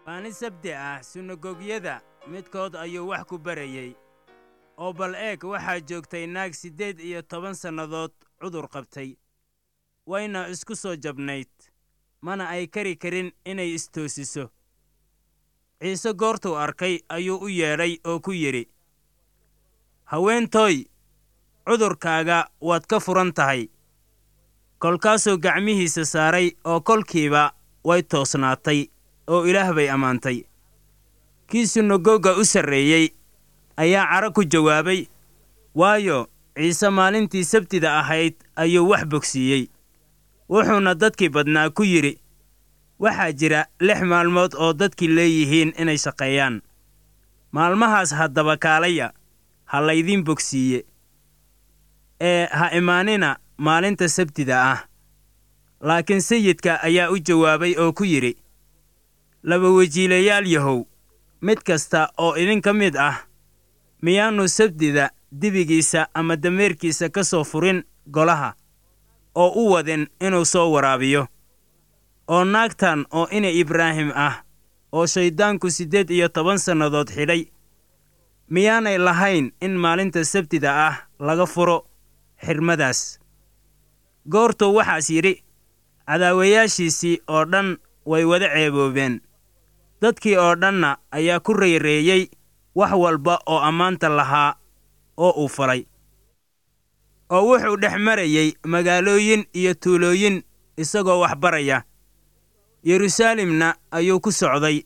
maalin sabti ah sunagogyada midkood ayuu wax ku barayey oo bal eeg waxaa joogtay naag siddeed iyo toban sannadood cudur qabtay wayna isku soo jabnayd mana ay kari karin inay istoosiso ciise goortuu arkay ayuu u yeedhay oo ku yidhi haweentooy cudurkaaga waad ka furan tahay kolkaasuu gacmihiisa saaray oo kolkiiba way toosnaatay oo ilaah bay ammaantay kii sunagoga u sarreeyey ayaa cara ku jawaabay waayo ciise maalintii sabtida ahayd ayuu wax bogsiiyey wuxuuna dadkii badnaa ku yidhi waxaa jira lix maalmood oo dadkii leeyihiin inay shaqeeyaan maalmahaas haddaba kaalaya ha laydiin bogsiiye ee ha imaanina maalinta sabtida ah laakiin sayidka ayaa u jawaabay oo ku yidhi laba wejiilayaal yahow mid kasta oo idinka mid ah miyaannu sabtida dibigiisa ama dameerkiisa ka soo furin golaha oo u wadin inuu soo waraabiyo oo naagtan oo ina ibraahim ah oo shayddaanku siddeed iyo toban sannadood xidhay miyaanay lahayn in maalinta sabtida ah laga furo xirmadaas goortuu waxaas yidhi cadaawayaashiisii oo dhan way wada ceeboobeen dadkii oo dhanna ayaa ku rayreeyey wax walba oo ammaanta lahaa oo uu falay oo wuxuu dhex marayey magaalooyin iyo tuulooyin isagoo wax baraya yeruusaalemna ayuu ku socday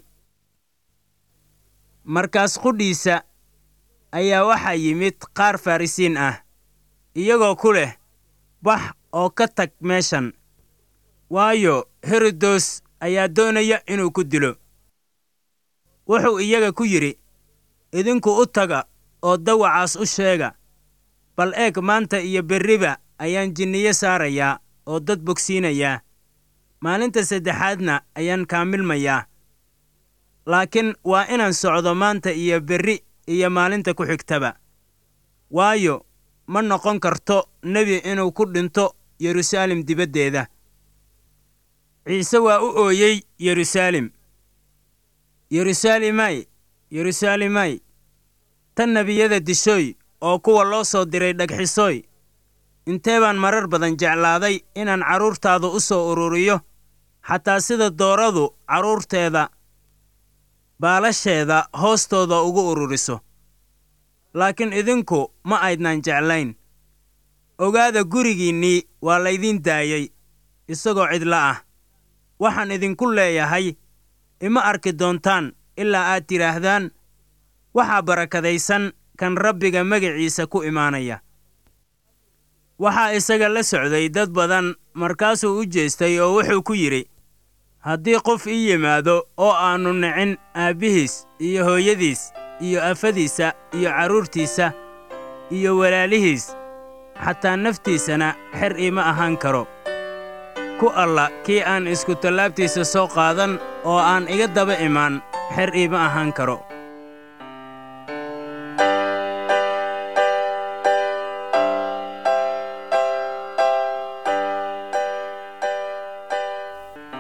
markaas qudhiisa ayaa waxaa yimid qaar farrisiin ah iyagoo ku leh bax oo ka tag meeshan waayo herodos ayaa doonaya inuu ku dilo wuxuu iyaga ku yidhi idinku u taga oo dawacaas u sheega bal eeg maanta iyo berriba ayaan jinniyo saarayaa oo dad bogsiinayaa maalinta saddexaadna ayaan kaamilmayaa laakiin waa inaan socdo maanta iyo berri iyo maalinta ku xigtaba waayo ma noqon karto nebi inuu ku dhinto yeruusaalem dibaddeeda ciise waa u ooyey yeruusaalem yeruusaalemay yeruusaalemay tan nebiyada dishooy oo kuwa loo soo diray dhagxisooy intee baan marar badan jeclaaday inaan carruurtaadu u soo ururiyo xataa sida dooradu carruurteeda baalasheeda hoostooda ugu ururiso laakiin idinku ma aydnaan jeclayn ogaada gurigiinnii waa laydiin daayey isagoo cidla ah waxaan idinku leeyahay ima arki doontaan ilaa aad tidhaahdaan waxaa barakadaysan kan rabbiga magaciisa ku imaanaya waxaa isaga la socday dad badan markaasuu u jeestay oo wuxuu ku yidhi haddii qof ii yimaado oo aannu nicin aabbihiis iyo hooyadiis iyo afadiisa iyo carruurtiisa iyo walaalihiis xataa naftiisana xer iima ahaan karo ku alla kii aan isku tallaabtiisa soo qaadan oo aan iga daba imaan xer iima ahaan karo